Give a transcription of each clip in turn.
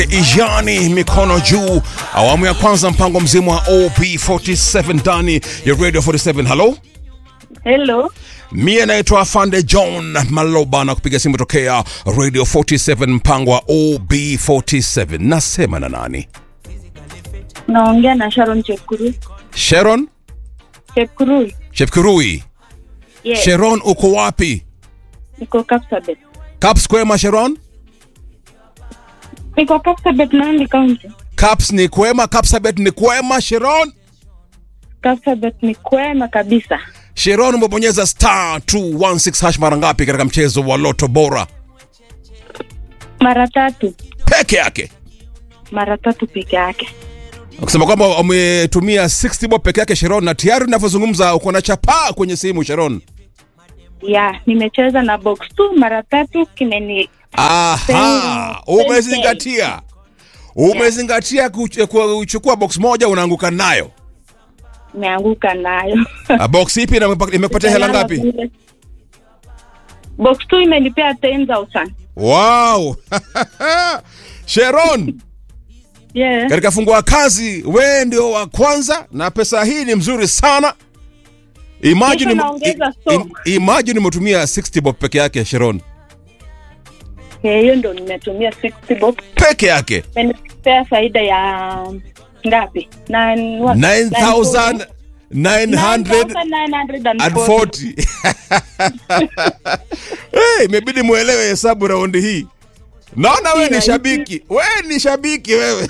Ijani mikono juu, awamu ya kwanza, mpango mzima wa OB47 ndani ya Radio 47. Halo, Hello. mie naitwa Fande John Maloba na kupiga simu tokea Radio 47, mpango wa OB47. Nasema na nani? Naongea na Sharon Chepkurui. Sharon Chepkurui. Chepkirui. Yes. Sharon, uko wapi? Niko Kapsabet. Caps kwema Sharon? Niko Kapsabet Nandi County. Caps ni kwema, Capsabet ni kwema Sharon? Kapsabet ni kwema kabisa. Sharon, umebonyeza star 216 hash mara ngapi katika mchezo wa Loto Bora Mara tatu. peke yake? Mara tatu peke yake. Ukisema kwamba umetumia 60 bob peke yake Sharon, na tayari unavyozungumza uko na chapaa kwenye simu Sharon. Ya, nimecheza na box tu mara tatu kimeni Aha, umezingatia umezingatia kuch- kuchukua box moja unaanguka nayo. nimeanguka nayo. Ah, box ipi na imepa- imekupatia hela ngapi? Box tu imenipea 10,000. Wow. Sharon, Yeah. katika fungua kazi we ndio wa kwanza na pesa hii ni mzuri sana. Imagine, Kesho naongeza i- stock. i- imagine umetumia 60 bob peke yake Sharon, Eh, Hiyo ndo nimetumia 60 box. peke yake Imenipea faida ya ngapi? Nine- what? 9940 9,940. hey, imebidi muelewe hesabu raundi hii. Naona we ni rahisi. shabiki, we ni shabiki wewe.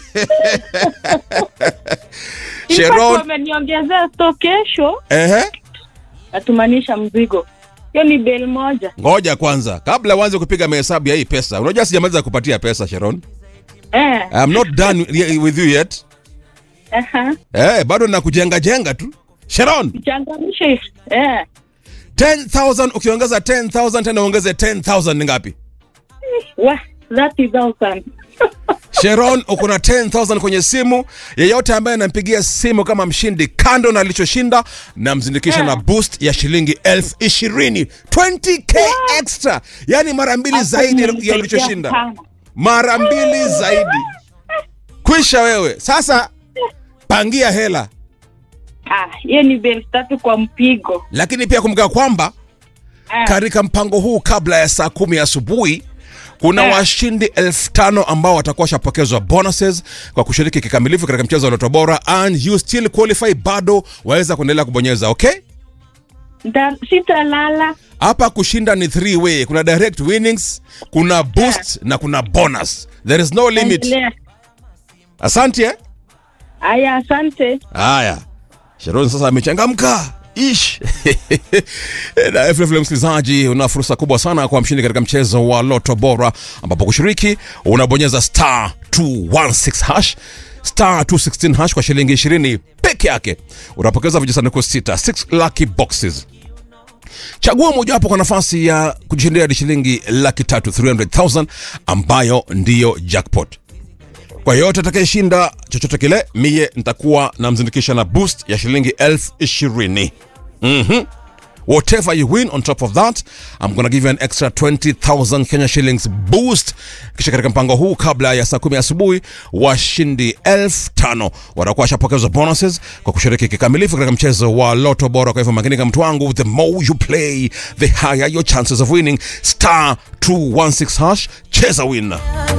In fact, Sharon, wameniongezea sto kesho ehe, natumanisha mzigo hiyo ni bel moja ngoja kwanza, kabla uanze kupiga mahesabu ya hii pesa. Unajua sijamaliza kupatia pesa Sharon, eh, I'm not done with you yet. aha. Eh, bado nakujenga jenga tu. Sharon, changamshe eh. 10,000 ukiongeza 10,000 tena uongeze 10,000 ni ngapi? wa that is awesome. Sharon, uko na 10,000 kwenye simu. Yeyote ambaye anampigia simu kama mshindi, kando na alichoshinda, namzindikisha Yeah. na boost ya shilingi elfu ishirini 20k extra, yani mara mbili Hapo zaidi ya imenisaidia ulichoshinda, sana. mara mbili zaidi. Kwisha wewe sasa, pangia hela, Ah, hiyo ni bel tatu kwa mpigo lakini pia kumbuka kwamba Ah, katika mpango huu kabla ya saa kumi asubuhi kuna Eh. washindi elfu tano ambao watakuwa washapokezwa bonuses kwa kushiriki kikamilifu katika mchezo wa Loto Bora and you still qualify, bado waweza kuendelea kubonyeza. Okay, nta- sitalala hapa kushinda ni three way, kuna direct winnings, kuna boost na kuna bonus, there is no limit. Endelea. Asante eh? Aya, asante Haya, Sharon sasa amechangamka ish na vilevile, msikilizaji, una fursa kubwa sana kwa mshindi katika mchezo wa Loto Bora, ambapo kushiriki unabonyeza star 216 hash star 216 hash kwa shilingi 20 peke yake, unapokeza vijisanduku sita 6 lucky boxes Chagua mojawapo kwa nafasi ya kujishindia hadi shilingi laki tatu 300,000 ambayo ndiyo jackpot. Kwa yote atakayeshinda chochote kile, mie nitakuwa namzindikisha na boost ya shilingi elfu ishirini. Mhm. Whatever you win on top of that, I'm gonna give you an extra 20,000 Kenya shillings boost. Kisha katika mpango huu, kabla ya saa kumi asubuhi, washindi elfu tano watakuwa washapokezwa bonuses kwa kushiriki kikamilifu katika mchezo wa Loto Bora. Kwa hivyo makinika, mtu wangu, the more you play, the higher your chances of winning. Star 216 hash, cheza win.